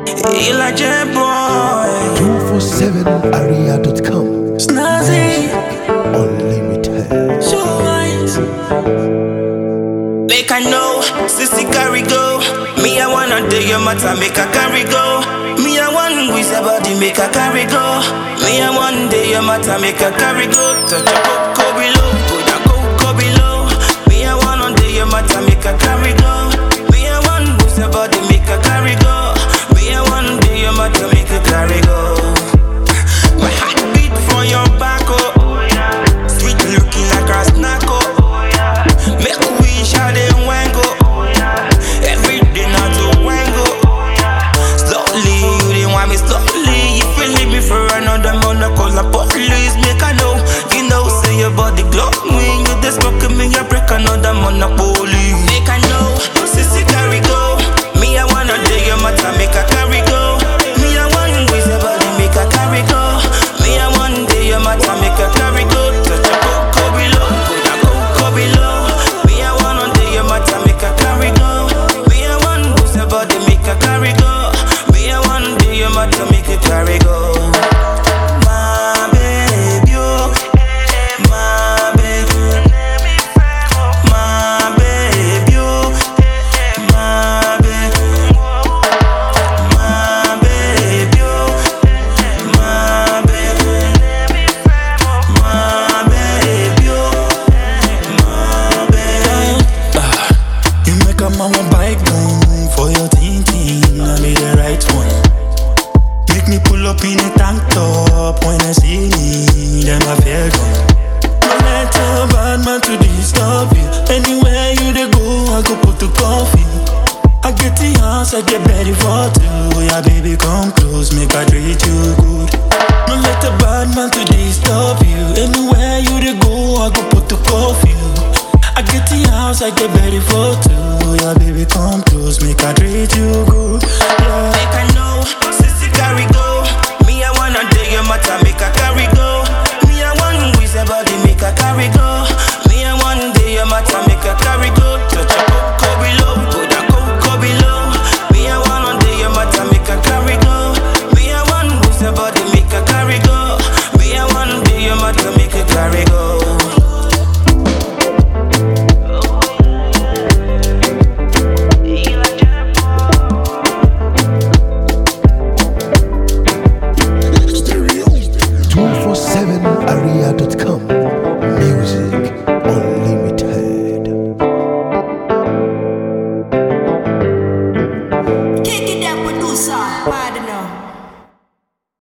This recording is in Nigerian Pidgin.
Elijah boy, 247area.com Snazzy, Unlimited. so wise. Make I know, sissy carry go. Me I wanna do your matter, make I carry go. Me I want with your body, make I carry go. Me I want day your matter, make I carry go. Touch your coco below, go down coco below. Me I wanna do your matter, make I carry go. Me I want with your body, make I carry go. Me I want day your matter, make I carry go. My heart beat for your back, oh. Sweet looking like a snack, oh. Make we share the wango. Every day not to wango. Slowly, you didn't want me slowly. You feel leave me for another month. I call the police, make I know. You know, say your body glowing. You just smoking me, you break another monopoly. Make I know, sissy carry go. Me, I wanna do your matter, make I carry go. Me, I want with your body, make I carry go. Me, I want do your matter, make I carry go. Touch your coco below, go down coco below. Me, I wanna do your matter, make I carry go. Me, I want with your body, make I carry go. Me, I want do your matter, make I carry go. My baby, oh, my baby, my baby, oh, my baby, my baby, oh, my baby, my baby, oh, my baby. You make a mama bike down for your thinking. I be the right one. Make me pull up in a tank top when I see me. Then I feel good. No let a bad man to disturb you. Anywhere you dey go, I go put the coffee. I get the house, I get ready for two. Yeah, baby, come close, make I treat you good. No let a bad man to disturb you. Anywhere you dey go, I go put the coffee. I get the house, I get ready for two. Yeah, baby, come close, make I treat you good. Yeah. Make I know, sissy carry go. Me, I wanna do your matter, make I carry go. Me, I want with your body, make I carry go. Me, I want do your matter, make I carry go. Touch your coco below, go down coco below. Me, I wanna do your matter, make I carry go. Me, I want with your body, make I carry go. Me, I want do your matter, make I carry go. Stereo. 247area.com Music Unlimited. Kick it that producer, pardon